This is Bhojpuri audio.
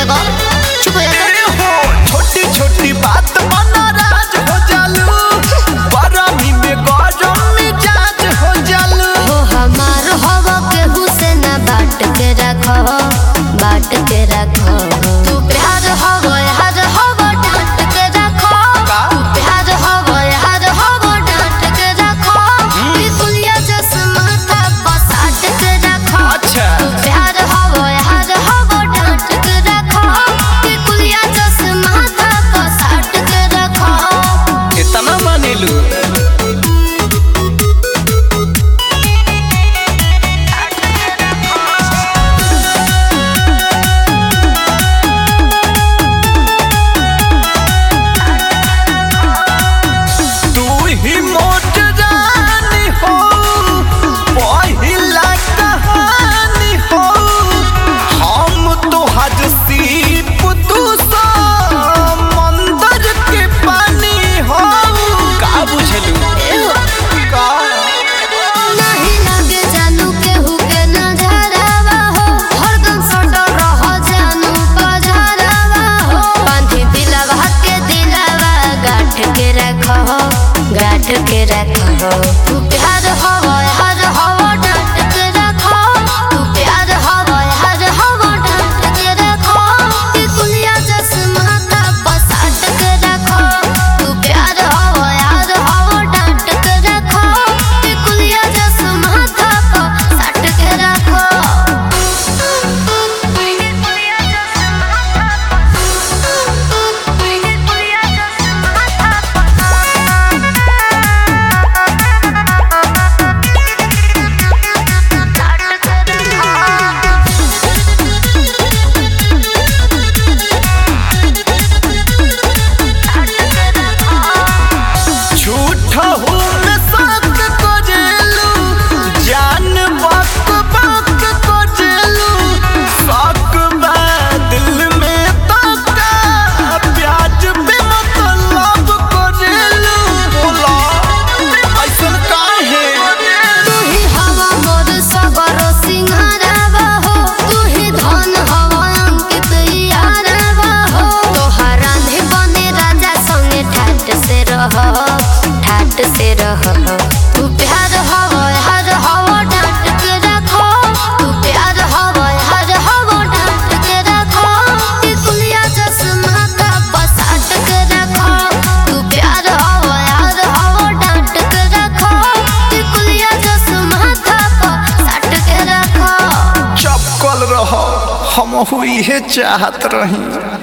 लगा चुप हो जा ए हो छोटी छोटी बात पर नाराज हो जालू गरमी में गरम मिजाज हो जालू हो हमार हवा केहू से ना बाट के रखो बाट के रखो तू प्यार हवा हर हवा डांट के रखो का? तू प्यार हवा हर हवा डांट के रखो बिकुलिया जस माथा पसाट के रखो अच्छा। तू प्यार हवा हर हवा डांट के रखो बिकुलिया जस माथा पसाट के रखो इतना मानिलू तू ही मोट रानी हो पहिला कहानी हो हम तो हज सीप तू मंदर के पानी हो का बुझलू का नहीं लगे जानू केहू के नजरवा हो हरदम सटल रह जानू बजरवा हो बांधी दिलवा के दिलवा गाठ के रखो गाठ के रखो तू प्यार हो हर हवा डांट के रखो तू प्यार हो हर हवा डांट के रखो बिकुलिया जस माथा पसाट के रखो तू प्यार हो हर हवा डांट के रखो बिकुलिया जस माथा पसाट के रखो बिकुलिया जस झूठ हूँ मैं सत को जेलू जान बक बक को जेलू शक बा दिल में तका प्याज पे मतलब को जेलू बोला ऐसन काहे तू ही हवा मोर सबर सिंहारवा हो तू ही धन हवा अंकित यारवा हो तोहर रांधे बने राजा संगे ठाट से रह ठाट से रह तू प्यार हवा हर हवा डांट के रखो तू प्यार हवा हर हवा डांट के रखो बिकुलिया जस माथा पसाट के रखो तू प्यार हवा हर हवा डांट के रखो बिकुलिया जस माथा पसाट के रखो चपकल रह हम हुई है चाहत रही